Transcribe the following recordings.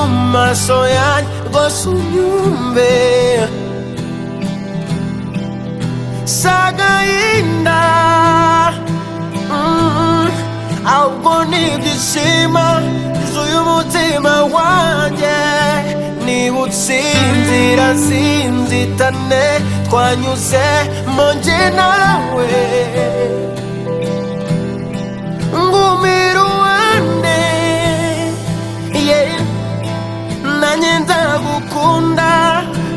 amaso yanjye rwose unyumve si agahinda mm, ahubwo ni ibyishimo byuzuye umutima wanjye niba utsinzira sinzitane twanyuze mu njye nawe ngumira uwande yeah. nanjye ndagukunda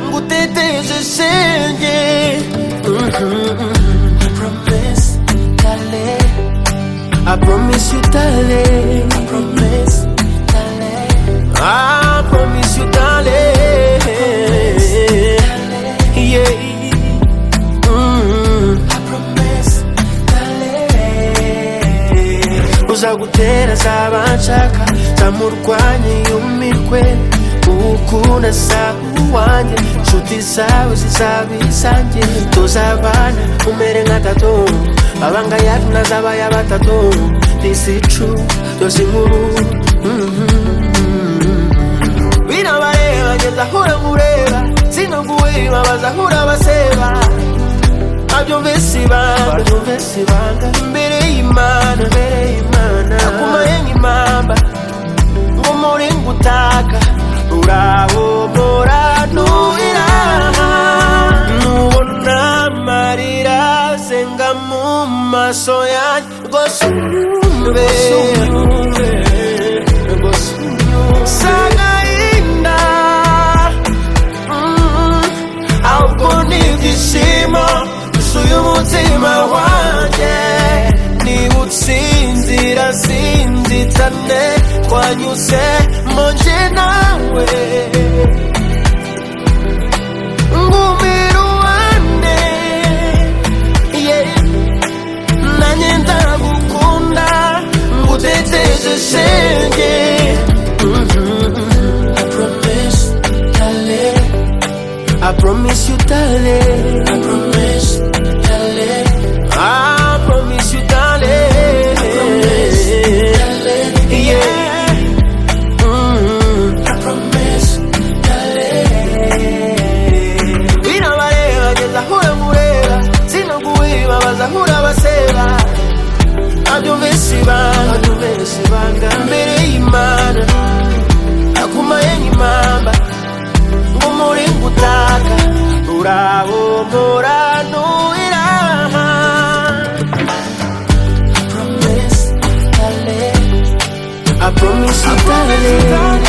nguteteje shenge Promise itale I promise you darling I promise darling I promise you darling Yeah Mm. uzagutera azabashaka zamurwanye yumirwe uwukunda azaba uwanjye inshuti zawe zizaba izanjye tuzabana umere nka tatu abanga yacu nazabaya batatu disicu doze inkuru binabareba ngeza ahura ngureba sinaguwima bazahura baseba babyumvise ibanga babyumvise ibanga imbere y'imana imbere y'imana nakumaye nk'impamba ngo muri ngutaka uraho muranuhira nubona amarira azenga mu maso yanjye rwose unyumve rwose unyumve si agahinda ahubwo ni ibyishimo byuzuye umutima wanjye niba utsinzira sinzitane twanyuze mu njye nawe ngumira uwande yeah. nanjye ndagukunda nguteteje shenge I promise, darling. I promise you, darling. I promise, darling. I promise you, darling. I promise, darling. Yeah. Mm. I promise, darling. Binabareba ngeza ahura ngureba sinaguheba bazahura baseba nabyumvise ibanga nabyumvise ibanga imbere y'imana nakumaye nk'impamba ngo muri ngutaka urabo muranuhira I promise you darling